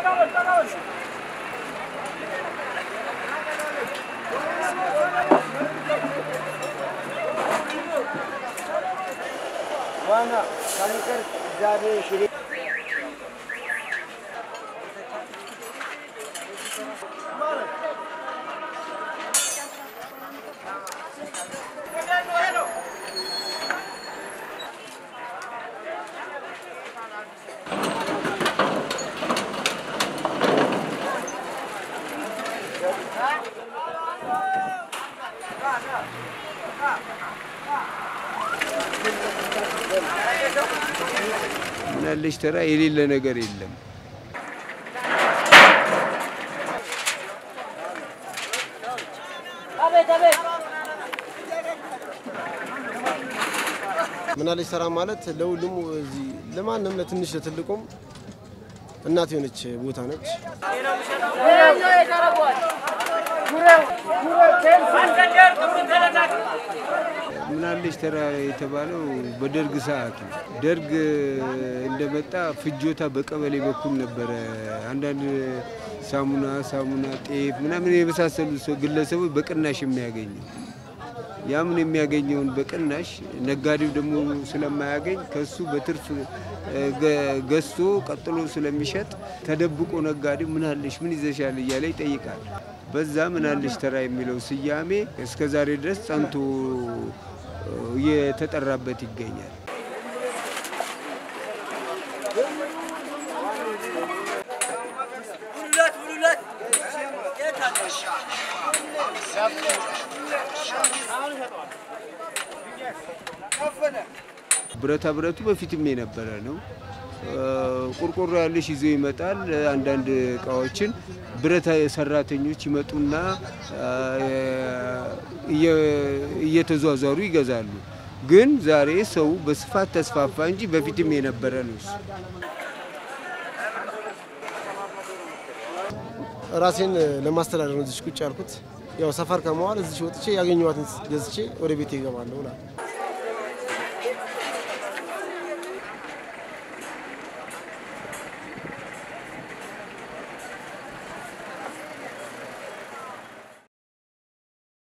ዋና ከሚቀር እግዚአብሔር ሽሬ ምናለሽ ተራ የሌለ ነገር የለም። ምናለች ተራ ማለት ለሁሉም እዚህ ለማንም ለትንሽ ለትልቁም እናት የሆነች ቦታ ነች። ምናለሽ ተራ የተባለው በደርግ ሰዓት ነው። ደርግ እንደመጣ ፍጆታ በቀበሌ በኩል ነበረ። አንዳንድ ሳሙና ሳሙና፣ ጤፍ ምናምን የመሳሰሉ ሰው ግለሰቦች በቅናሽ የሚያገኘው ያምን የሚያገኘውን በቅናሽ ነጋዴው ደግሞ ስለማያገኝ ከሱ በትርፍ ገ- ገዝቶ ቀጥሎ ስለሚሸጥ ተደብቆ ነጋዴው ምናለሽ ምን ይዘሻል እያለ ይጠይቃል። በዛ ምናለሽ ተራ የሚለው ስያሜ እስከ ዛሬ ድረስ ጸንቶ እየተጠራበት ይገኛል። ብረታ ብረቱ በፊትም የነበረ ነው። ቆርቆሮ ያለሽ ይዞ ይመጣል። አንዳንድ እቃዎችን ብረት ሰራተኞች ይመጡና እየተዟዟሩ ይገዛሉ። ግን ዛሬ ሰው በስፋት ተስፋፋ እንጂ በፊትም የነበረ ነው እሱ። ራሴን ለማስተዳደር ነው እዚች ቁጭ ያልኩት። ያው ሰፈር ከመዋል እዚች ወጥቼ ያገኘኋትን ገዝቼ ወደ ቤቴ እገባለሁ እላለሁ።